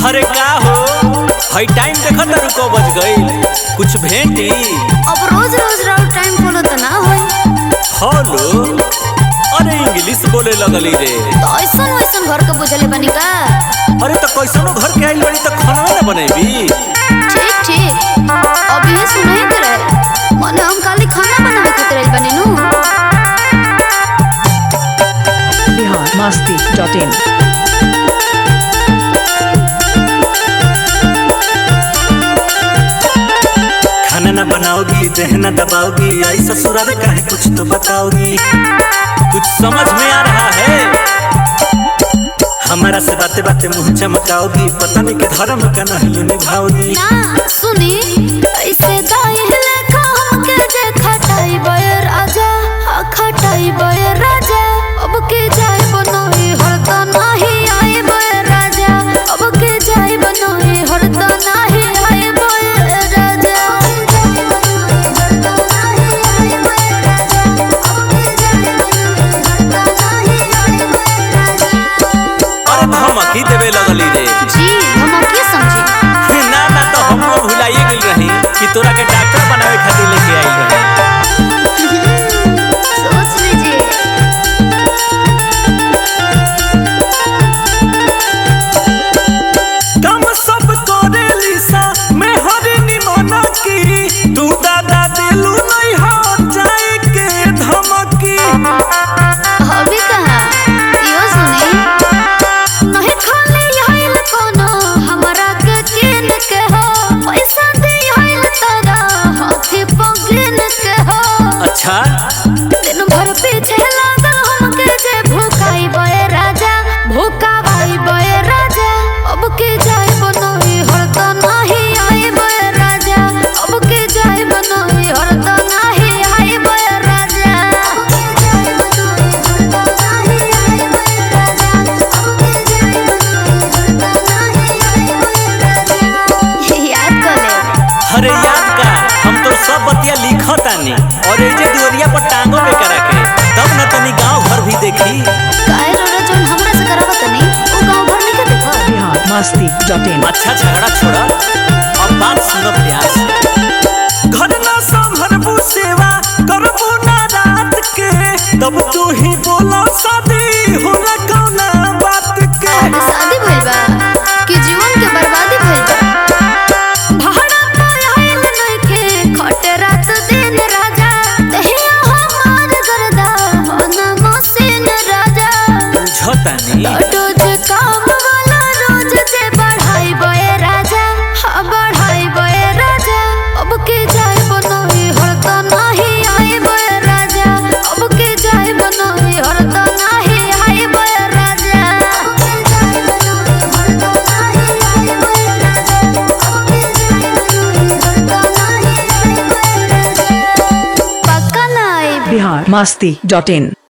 अरे का हो हई टाइम देखत तारू को बज गई कुछ भेंटी अब रोज रोज राउर टाइम खोलो तो ना होई हेलो अरे इंग्लिश बोले लगली रे तो ऐसन वैसन घर के बुझले बनी का अरे तो कैसनो घर के आइल बड़ी तो खाना ना बनेबी ठीक ठीक अब ये सुनाई दे रहे मने हम खाली खाना बनावे खातिर आइल बनी नु बिहार मस्ती डॉट इन खाना ना बनाओगी दहना दबाओगी आई ससुराल का है कुछ तो बताओगी कुछ समझ में आ रहा है हमारा से बातें बातें मुंह चमकाओगी पता नहीं के धर्म का नहीं निभाओगी ना सुनी ऐसे दाई लेखा हमके जे खटाई बयर आजा हा खटाई बयर राजा अब के जाय बनोई हरता नाही आए बयर राजा अब के जाय बनोई हरता नाही आए बयर राजा अरे धमकी देवे लगली रे जी हम के समझी ना ना तो हम लोग भुलाइए गेल रही कि तोरा के डॉक्टर बनावे खातिर लेके आइल रही सोच लीजिए काम सब करे लिसा मैं हरी निमना की तू दादा दिलू नहीं हो जाए के धमकी अभी कहाँ यो सुनी नहीं खाली आइल कोनो हमरा के किन के हो पैसा दे आइल तारा हाथी पगिन के हो अच्छा दिन भर पीछे लागल हमके जे भूखाई बए राजा भूखावाई बए राजा अब के जाय बनोई हरता नाही आए बए राजा अब के जाय बनोई हरता नाही आए बए राजा अब के जाय बनोई हरता नाही आए बए राजा अब के जाय बनोई हरता नाही आए बए राजा याद कर ले अरे याद का हम तो सब बतिया लिखतानी और ये जे दुवरिया पर टांगो पे करा के तब न तनी गांव घर भी देखी काहे रोड़ा जोन हमरा से करावत नहीं ओ गांव भर नहीं के देखो बिहार मस्ती डॉट इन अच्छा झगड़ा छोड़ा अब बात सुनो प्यार से घर ना संभरबू सेवा करबू ना रात के तब तू ही बोला शादी होला कौना बात के अरे शादी भइल बा कि जीवन के बर्बादी भइल बा भाड़ा पर आइल नइखे खटे रात दिन राजा दहिया हमार गरदा होना मसीन राजा बुझतानी रोज काम वाला रोज जे बढ़ाई बए राजा हाँ बढ़ाई बए राजा अब के जाय बनोई हरता नाही आए बए राजा अब के जाय बनोई हरता नाही आए बए राजा अब के जाय बनोई हरता नाही आए बए राजा अब के जाय बनोई हरता नाही आए बए राजा पक्का ना आए बिहार मस्ती डॉट इन